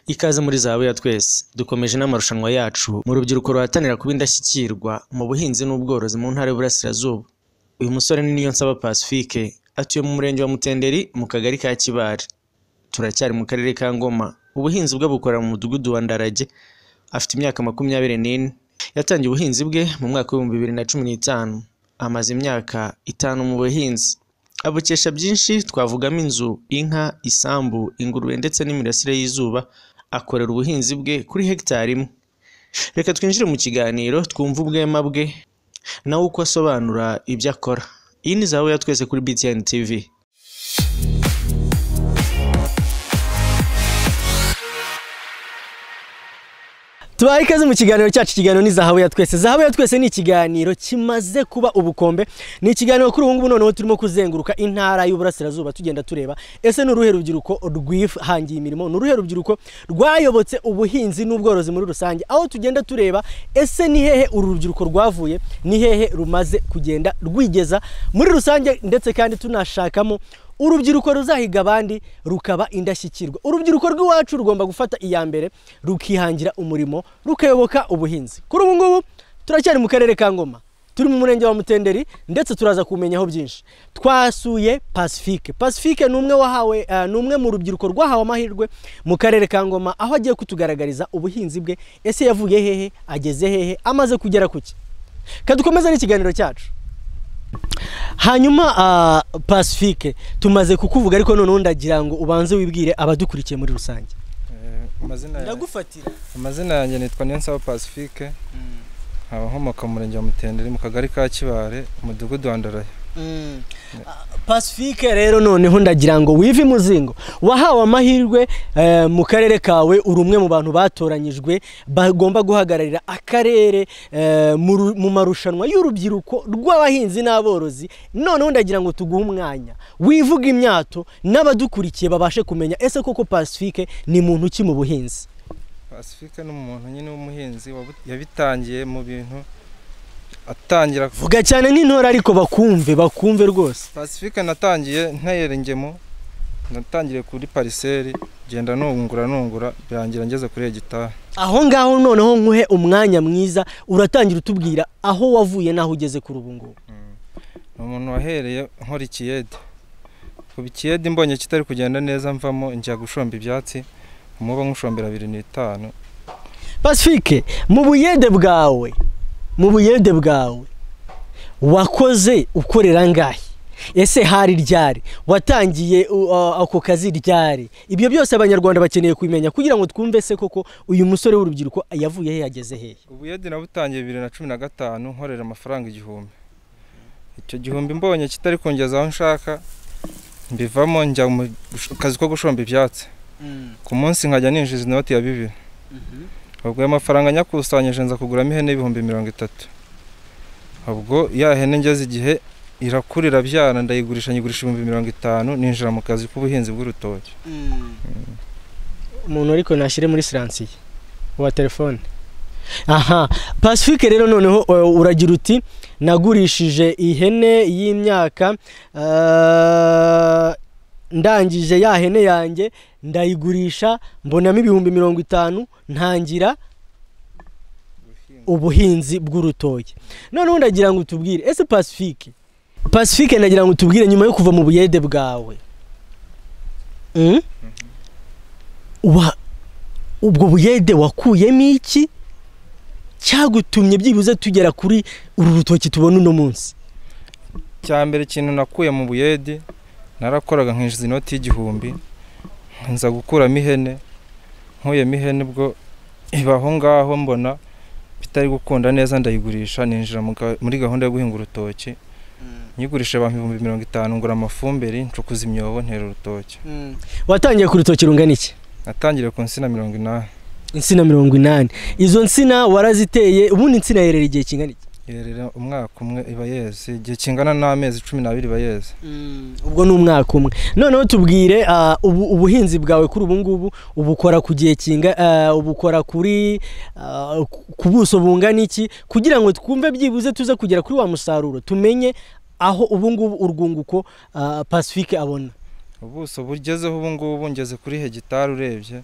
Ikaze muri zahabu ya twese dukomeje n'amarushanwa yacu mu rubyiruko ruhatanira kuba indashyikirwa mu buhinzi n'ubworozi mu ntara y'Uburasirazuba uyu musore ni Niyonsaba Pacifique atuye mu murenge wa Mutenderi mu kagari ka Kibare turacyari mu karere ka Ngoma ubuhinzi bwe bukora mu mudugudu wa Ndarage afite imyaka makumyabiri n'ine yatangiye ubuhinzi bwe mu mwaka w'ibihumbi bibiri na cumi n'itanu amaze imyaka itanu mu buhinzi abukesha byinshi twavugamo inzu inka isambu ingurube ndetse n'imirasire y'izuba akorera ubuhinzi bwe kuri hegitari imwe reka twinjire mu kiganiro twumve ubwema bwe nawe uko asobanura ibyo akora iyi ni zahabu ya twese kuri BTN TV tubaha ikaze mu kiganiro cyacu ikiganiro ni zahabu ya twese zahabu ya twese ni ikiganiro kimaze kuba ubukombe ni ikiganiro kuri ubu ngubu noneho turimo kuzenguruka intara y'uburasirazuba tugenda tureba ese ni uruhe rubyiruko rwihangiye imirimo ni uruhe rubyiruko rwayobotse ubuhinzi n'ubworozi muri rusange aho tugenda tureba ese ni hehe uru rubyiruko rwavuye ni hehe rumaze kugenda rwigeza muri rusange ndetse kandi tunashakamo urubyiruko ruzahiga abandi rukaba indashyikirwa urubyiruko rw'iwacu rugomba gufata iya mbere rukihangira umurimo rukayoboka ubuhinzi kuri ubu ngubu turacyari mu karere ka ngoma turi mu murenge wa mutenderi ndetse turaza kumenyaho byinshi twasuye pacifique pacifique ni umwe wahawe ni umwe mu rubyiruko rwahawe amahirwe mu karere ka ngoma aho agiye kutugaragariza ubuhinzi bwe ese yavuye hehe ageze hehe amaze kugera ku ki kadukomeze n'ikiganiro cyacu hanyuma pacifique tumaze kukuvuga ariko noneho ndagira ngo ubanze wibwire abadukurikiye muri rusange ndagufatira amazina yanjye nitwa niyonsaba pacifique nkaba nkomoka mu murenge wa mutenderi mu kagari ka kibare umudugudu wa ndaraya pacifique rero noneho ndagira ngo wive imuzingo wahawe amahirwe mu karere kawe uri umwe mu bantu batoranyijwe bagomba guhagararira akarere mu marushanwa y'urubyiruko rw'abahinzi n'aborozi noneho ndagira ngo tuguhe umwanya wivuga imyato n'abadukurikiye babashe kumenya ese koko pacifique ni muntu uki mu buhinzi pacifique ni umuntu nyine w'umuhinzi yabitangiye mu bintu atangira vuga cyane nk'intore ariko bakumve bakumve rwose pacifique natangiye ntayerengemo natangiriye kuri pariseri genda nungura nungura birangira ngeze kuri hegitari aho ngaho noneho nkuhe umwanya mwiza uratangira utubwira aho wavuye n'aho ugeze kuri ubu ngubu ni umuntu wahereye nkora ikiyede kuba ikiyede mbonye kitari kugenda neza mvamo njya gushomba ibyatsi umuba nk'ushombera bibiri n'itanu pacifique mu buyede bwawe mu buyede bwawe wakoze ukorera ngahe ese hari ryari watangiye ako kazi ryari ibyo byose abanyarwanda bakeneye kubimenya kugira ngo twumve se koko uyu musore w'urubyiruko yavuye he yageze hehe ubuyede nabutangiye bibiri na cumi na gatanu nkorera amafaranga igihumbi icyo gihumbi mbonye kitari kungeza aho nshaka mbivamo njya mu kazi ko gushomba ibyatsi ku munsi nkajya ninjiza inoti ya bibiri ubwo ayo mafaranga nyakusanyije nza kuguramo ihene y'ibihumbi mirongo itatu ubwo ya hene ngeze igihe irakura irabyara ndayigurisha nyigurisha ibihumbi mirongo itanu ninjira mu kazi k'ubuhinzi bw'urutoki umuntu ariko nashyire muri siransiye uwa telefone aha pacifique rero noneho uragira uti nagurishije ihene y'imyaka ndangije ya hene yanjye ndayigurisha mbonamo ibihumbi mirongo itanu ntangira ubuhinzi bw'urutoki noneho ndagira ngo utubwire ese pacifique pacifique ndagira ngo utubwire nyuma yo kuva mu buyede bwawe ubwo buyede wakuyemo iki cyagutumye byibuze tugera kuri uru rutoki tubona uno munsi cya mbere ikintu nakuye mu buyede narakoraga nkishyuza inoti y'igihumbi nza gukuramo ihene nkuyemo ihene ubwo iba aho ngaho mbona bitari gukunda neza ndayigurisha ninjira muri gahunda yo guhinga urutoki nyigurisha abantu ibihumbi mirongo itanu ngura amafumbire ncukuza imyobo ntera urutoki watangiye ku rutoki rungana iki natangiriye ku nsina mirongo inani insina mirongo inani izo nsina waraziteye ubundi insina yerera igihe kingana iki yerera umwaka umwe iba yeze igihe kingana n'amezi cumi n'abiri iba yeze ubwo ni umwaka umwe noneho tubwire ubuhinzi bwawe kuri ubu ngubu ubukora ku gihe kinga ubukora kuri ku buso bungana iki kugira ngo twumve byibuze tuze kugera kuri wa musaruro tumenye aho ubu ngubu urwunguko pacifique abona ubuso bugezeho ubu ngubu ngeze kuri hegitari urebye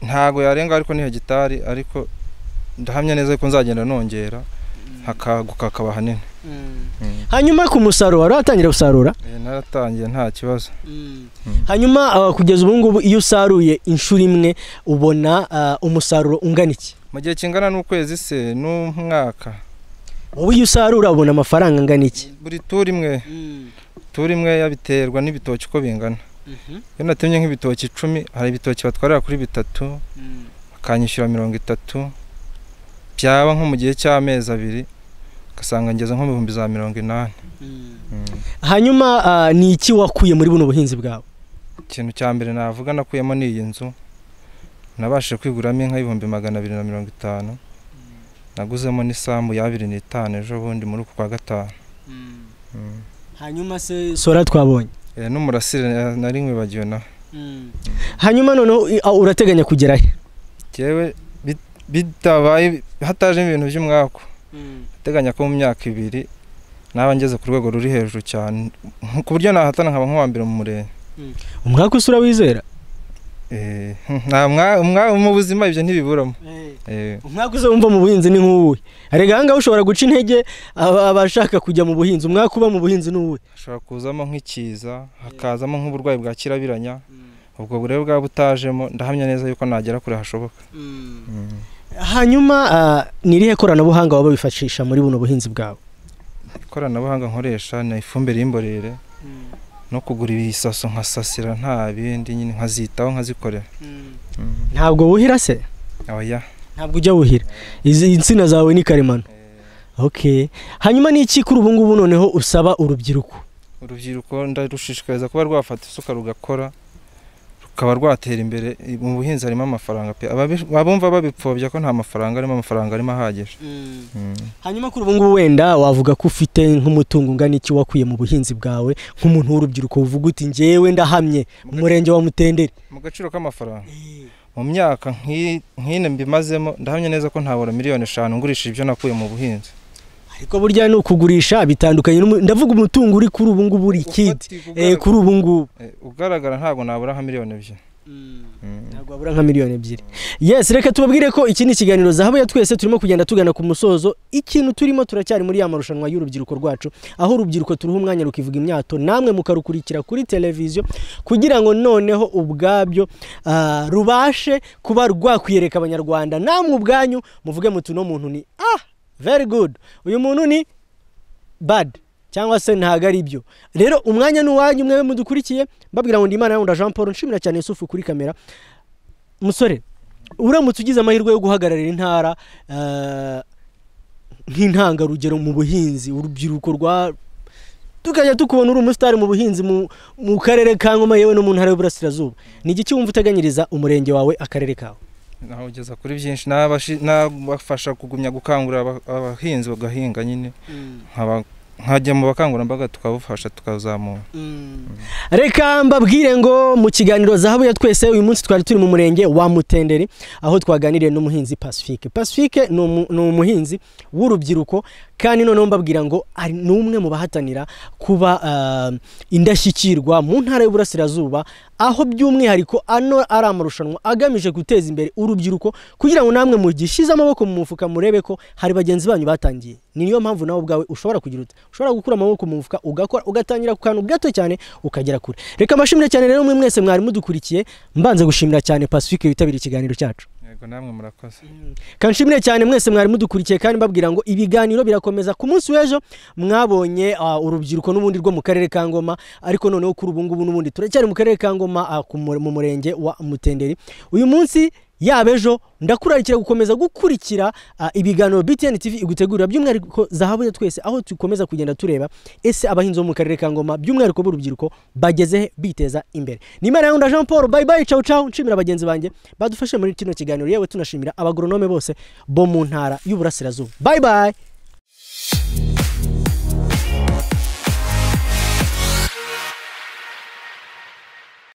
ntago yarenga ariko ni hegitari ariko ndahamya neza ko nzagenda nongera hakaguka hakaba hanini hanyuma ku musaruro wari watangira gusarura Eh, naratangiye nta kibazo hanyuma ah, kugeza ubu ngubu iyo usaruye inshuro imwe ubona ah, umusaruro ungana iki mu gihe kingana n'ukwezi se n'umwaka wowe iyo usarura ubona amafaranga angana iki buri turi imwe turi imwe yabiterwa n'ibitoki uko bingana iyo natemye nk'ibitoki icumi hari ibitoki batwarira kuri bitatu bakanyishyura mirongo itatu byaba nko mu gihe cy'amezi abiri ugasanga ngeze nko mu bihumbi za mirongo inani Mm. hanyuma ah, ni iki wakuye muri buno buhinzi bwawe ikintu cya mbere navuga nakuyemo ni iyi nzu nabashije kwiguramo inka y'ibihumbi magana abiri na mirongo itanu naguzemo n'isambu y'abiri n'itanu ejo bundi muri uku kwa gatanu Mm. hanyuma se sora twabonye Eh, n'umurasire na- nari nkwibagiwe nawe hanyuma noneho i- ah, urateganya kugera he jyewe bit- bitabaye hatajemo ibintu by'umwaku ndateganya ko mu myaka ibiri naba ngeze ku rwego ruri hejuru cyane nk- ku buryo nahatana nkaba nk'uwa mbere mu murenge umwaka usura wizera Eh, nta mwa- mwa- mu buzima ibyo ntibiburamo Eh, umwaka uzumva mu buhinzi ni nk'uwuhe erega ahangaha ushobora guca intege aba- abashaka kujya mu buhinzi umwaka uba mu buhinzi ni uwuhe hashobora kuzamo nk'ikiza hakazamo nk'uburwayi bwa kirabiranya ubwo burebe bwaba butajemo ndahamya neza yuko nagera kure hashoboka Mm. hanyuma ah, ni irihe koranabuhanga waba wifashisha muri buno buhinzi bwawe ikoranabuhanga nkoresha ni ifumbire y'imborere no kugura ibisaso nkasasira nta bindi nyine nkazitaho nkazikorera Mm. ntabwo wuhira se oya ntabwo ujya wuhira izi insina zawe ni karemano okay hanyuma ni iki kuri ubu ngubu noneho usaba urubyiruko urubyiruko ndarushishikariza kuba rwafata isuka rugakora rukaba rwatera imbere mu buhinzi harimo amafaranga pe ababi- abumva babipfobya ko nta mafaranga arimo amafaranga arimo ahagije Mm. hanyuma kuri ubu ngubu wenda wavuga ko ufite nk'umutungo ungana iki wakuye mu buhinzi bwawe nk'umuntu w'urubyiruko uvuga uti njyewe ndahamye mu murenge wa mutenderi mu gaciro k'amafaranga mu myaka nk'i- nk'ine mbimazemo ndahamya neza ko ntabura miliyoni eshanu ngurishije ibyo nakuye mu buhinzi ariko burya ni ukugurisha bitandukanye n'umu- ndavuga umutungo uri kuri ubu ngubu uri ikidi Ufatika eh, ugaragara- kuri ubu ngubu eh, ugaragara ntabwo nabura nka miliyoni ebyiri Mm. ntabwo wabura nka miliyoni ebyiri yes reka tubabwire ko iki ni ikiganiro zahabu ya twese turimo kugenda tugana ku musozo ikintu turimo turacyari muri ya marushanwa y'urubyiruko rwacu aho urubyiruko turuha umwanya rukivuga imyato namwe mukarukurikira kuri televiziyo kugira ngo noneho ubwabyo ah, rubashe kuba rwakwiyereka abanyarwanda namwe ubwanyu muvuge muti uno muntu ni ah very good uyu muntu ni bad cyangwa se ntago ari byo rero umwanya ni uwanyu mwe mudukurikiye mbabwira ngo ndimana yawunda jean paul nshimira cyane yusufu kuri kamera musore uramutse ugize amahirwe yo guhagararira intara eh, nk'intangarugero mu buhinzi urubyiruko rwa tukajya tukubona uri umusitari mu buhinzi mu, mu karere ka ngoma yewe no mu ntara y'uburasirazuba ni igiki wumva uteganyiriza umurenge wawe akarere kawe naho ugeza kuri byinshi nabashi- nabafasha kugumya gukangurira aba- abahinzi bagahinga nyine nkaba- nkajya mu bakangurambaga tukabufasha tukazamura reka mbabwire ngo mu kiganiro zahabu ya twese uyu munsi twari turi mu murenge wa mutenderi aho twaganiriye n'umuhinzi pacifique pacifique ni umu- ni umuhinzi w'urubyiruko kandi noneho mbabwira ngo ari ni umwe mu bahatanira kuba ah, indashyikirwa mu ntara y'uburasirazuba aho by'umwihariko ano ari amarushanwa agamije guteza imbere urubyiruko kugira ngo namwe mugishyize amaboko mu mufuka murebe ko hari bagenzi banyu batangiye ni niyo mpamvu nawe ubwawe ushobora kugira uti ushobora gukura amaboko mu mufuka ugakora ugatangira ku kantu gato cyane ukagera kure reka mbashimire cyane rero mwe mwese mwari mudukurikiye mbanze gushimira cyane pacifique witabiriye ikiganiro cyacu yego namwe murakoze kanshimire cyane mwese mwari mudukurikiye kandi mbabwira ngo ibiganiro birakomeza ku munsi w'ejo mwabonye ah, urubyiruko n'ubundi rwo mu karere ka ngoma ariko noneho kuri ubu ngubu n'ubundi turacyari mu karere ka ngoma ah, ku mu mu murenge wa mutenderi uyu munsi yaba ejo ndakurarikira gukomeza gukurikira ah, ibiganiro btn tv igutegurira by'umwihariko zahabu ya twese aho dukomeza kugenda tureba ese abahinzi bo mu karere ka ngoma by'umwihariko b'urubyiruko bageze he biteza imbere nimero yawe jean paul bye bye cawu cawu nshimira bagenzi banjye badufashe muri kino kiganiro yewe tunashimira abagoronome bose bo mu ntara y'uburasirazuba bye bye